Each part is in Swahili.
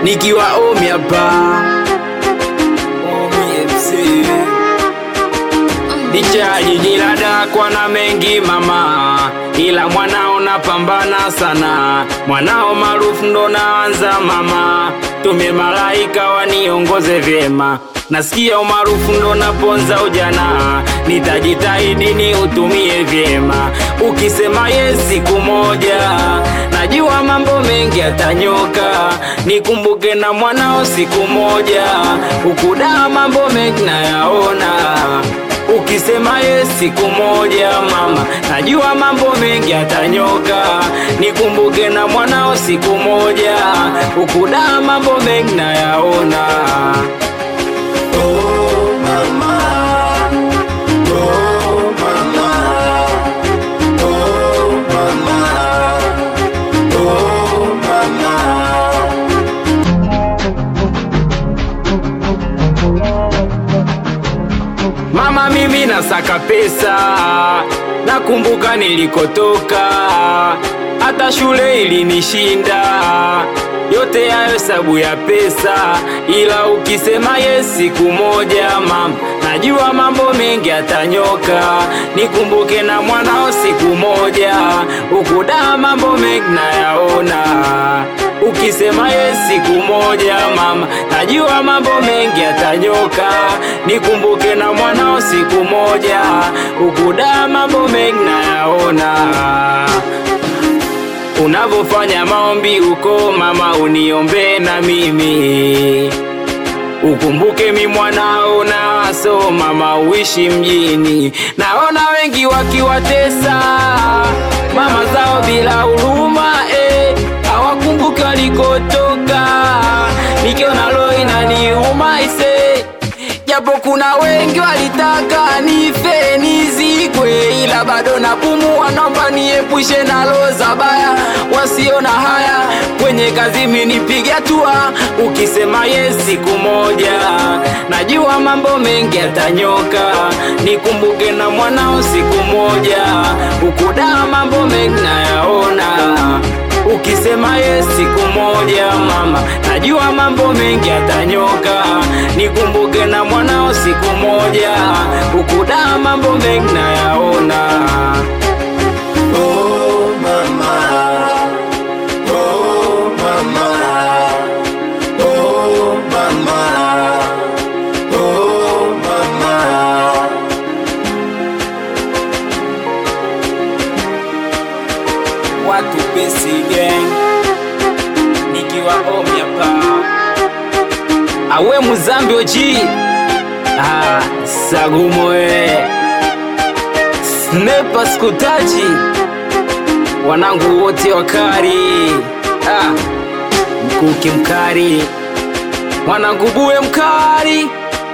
nikiwa omi hapa Omi FC licha ya jiji la Dar kwa na mengi mama, ila mwanao napambana sana, mwanao maarufu ndo naanza mama, tume malaika waniongoze vyema Nasikia umaarufu ndo naponza ujana, nitajitahidi ni utumie vyema. Ukisema yes siku moja, najua mambo mengi yatanyoka, nikumbuke na mwanao siku moja, ukudaa mambo mengi nayaona Ukisema yes siku moja mama, najua mambo mengi yatanyoka, nikumbuke na mwanao siku moja, ukudaa mambo mengi nayaona. Oh mama, oh mama, oh mama, oh mama. Mama, mimi nasaka pesa, nakumbuka nilikotoka, hata shule ilinishinda, yote hayo sabu ya pesa, ila ukisema yes siku moja mama, najua mambo mengi yatanyoka, nikumbuke na mwanao siku moja, ukudaa mambo mengi nayaona Ukisema yes siku moja mama, najua mambo mengi yatanyoka, nikumbuke na mwanao siku moja, ukudaa mambo mengi nayaona. Unavofanya maombi uko mama, uniombe na mimi Ukumbuke mi mwanao naso mama, uishi mjini. Naona wengi wakiwatesa mama zao bila huruma eh, hawakumbuki walikotoka. Nikiona roho inaniuma ise, japo kuna wengi walitaka nife nizikwe, ila bado napumua. Naomba niepushe na roho za baya wasiona haya kwenye kazi, minipige hatua. Ukisema yes siku moja, najua mambo mengi yatanyoka, nikumbuke na mwanao siku moja, ukudaa mambo mengi nayaona Ukisema yes siku moja mama, najua mambo mengi yatanyoka, nikumbuke na mwanao siku moja, ukudaa mambo mengi nayaona. Oh mama, oh mama, oh mama, oh mama. Watu pesi gang, nikiwa omi hapa, awe muzambi oji ah, sagumo we snepa skutaji wanangu wote wakari ah, mkuki mkari mwanangu buwe mkari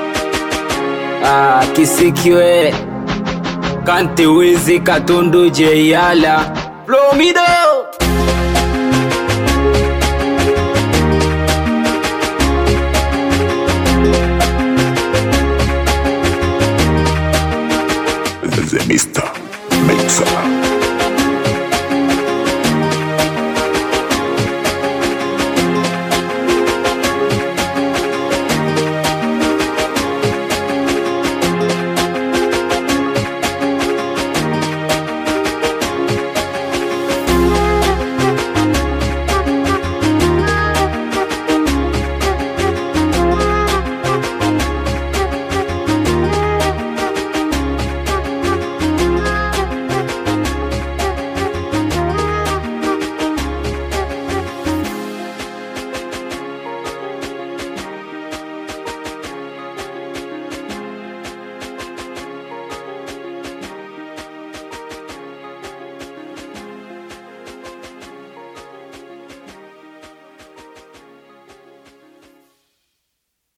ah, kisikiwe kante wizi katundu jeyala plomido The Mr. Mixer.